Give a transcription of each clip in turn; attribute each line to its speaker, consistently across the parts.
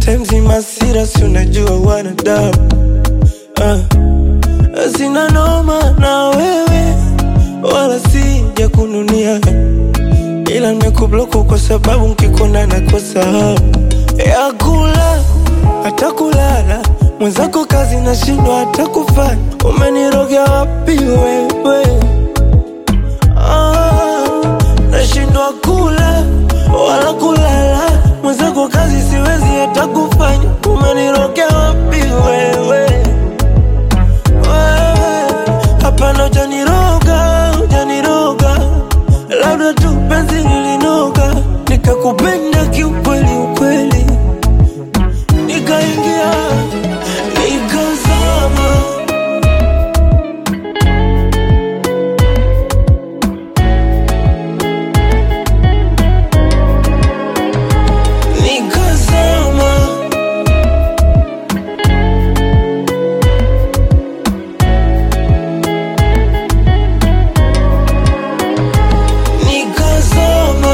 Speaker 1: sometimes masira, si unajua wanadamu uh. Sina noma na wewe wala sija kununia, ila nimekubloku kwa sababu nkikona nakosa hamu ya kula hata kulala. Mwenzako kazi nashindwa hata kufanya, umenirogea wapi wewe? Ah, nashindwa kula wala kulala, mwenzako kazi siwezi hata kufanya, umenirogea wapi wewe? Wewe, Hapana, hujaniroga, hujaniroga, labda tu penzi lilinoga, nikakupenda kiukweli ukweli, nikaingia nikazama. Nikazama. Nikazama.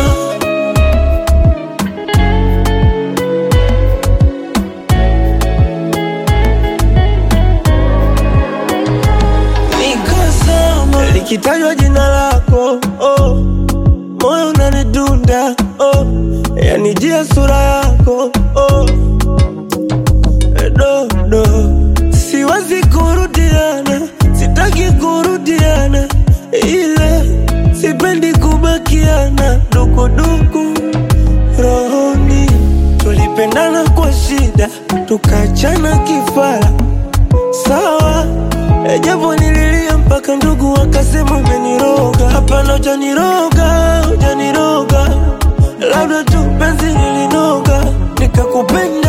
Speaker 1: Nikazama. Likitajwa jina lako oh, moyo unanidunda oh, yanijia sura yako oh, dodo siwezi kurudiana, sitaki kurudiana, ile sipendi kubakiana dukuduku rohoni. Tulipendana kwa shida, tukachana kifara, sawa E, japo nililia mpaka ndugu wakasema umeniroga. Hapana, hujaniroga, hujaniroga, labda tu penzi lilinoga, nikakupenda